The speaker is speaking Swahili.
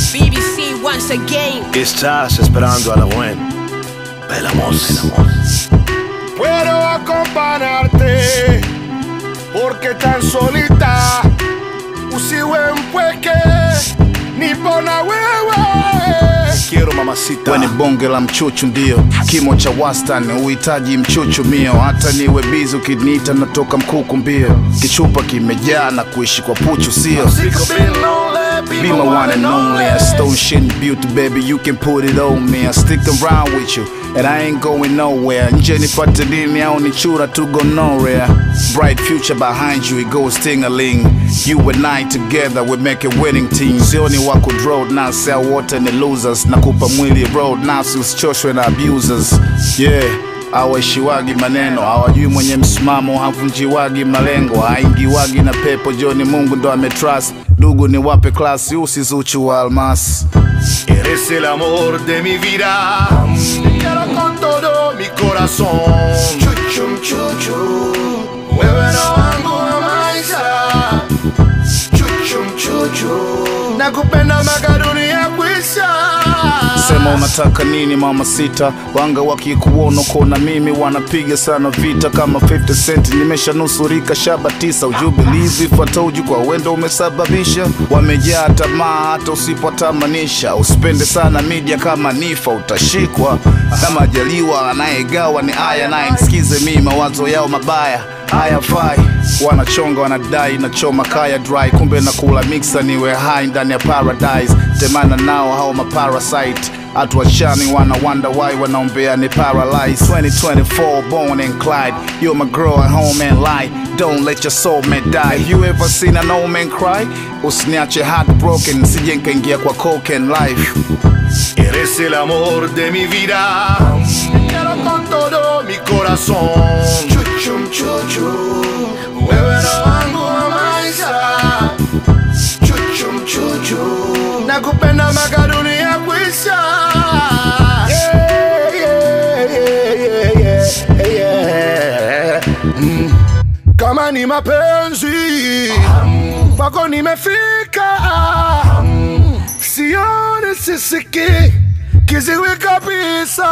BBC once again. Estás esperando a la buena. Bella moza. Puedo acompañarte porque tan solita usiwe mpweke nipona wewe Quiero mamacita. Weni bonge la mchuchu ndio kimo cha wastani, uhitaji mchuchu mio, hata niwe bizi ukiniita natoka mkuku mbio, kichupa kimejaa na kuishi kwa puchu sio Sick of being lonely, Be my one and only, I stone shit and beauty, baby. You can put it on me. I stick around with you, and I ain't going nowhere. Nje nipate dini au nichura to go nowhere. Bright future behind you, it goes ting-a-ling. You and I together, we make a winning team. Sioni wako road now, sell water ni losers. Nakupa mwili road now, si usichoshwe na abusers. Yeah. Hawaishiwagi maneno, hawajui mwenye msimamo, havunjiwagi malengo, haingiwagi na pepo. Joni Mungu ndo ametrust, dugu ni wape klasi, usizuchu wa almasi. Eres el amor de mi vida. Te quiero con todo mi corazón. Chuchum chuchu. Wewe ndo wangu wa maisha. Chuchum chuchu. Nakupenda mpaka dunia kwisha. Sema unataka nini mama sita, wanga wakikuona kona mimi wanapiga sana vita kama 50 cent, nimeshanusurika shaba tisa. Uju believe if I told you kwa wendo umesababisha, wamejaa tamaa hata usipotamanisha. Usipende sana media kama nifa utashikwa na majaliwa, anayegawa ni aya naye nisikize mimi mawazo yao mabaya hayafai wanachonga wanadai nachoma kaya dry kumbe nakula mixa niwe hai ndani ya paradise temana nao hao maparasite hatuachani wana wonder why wanaombea ni paralyze 2024 born and Clyde you're my girl at home and lie don't let your soul man die have you ever seen an old man cry usiniache heartbroken sije nkaingia kwa coke and life Eres el amor de mi vida. Te quiero con todo mi corazón. Chuchum chuchu. Wewe ndo wangu wa maisha. Chuchum chuchu. Nakupenda mpaka dunia kwisha. Yeah, yeah, yeah, yeah, yeah, yeah. Mm. Kama ni mapenzi kwako nimefika sioni sisiki kiziwi kabisa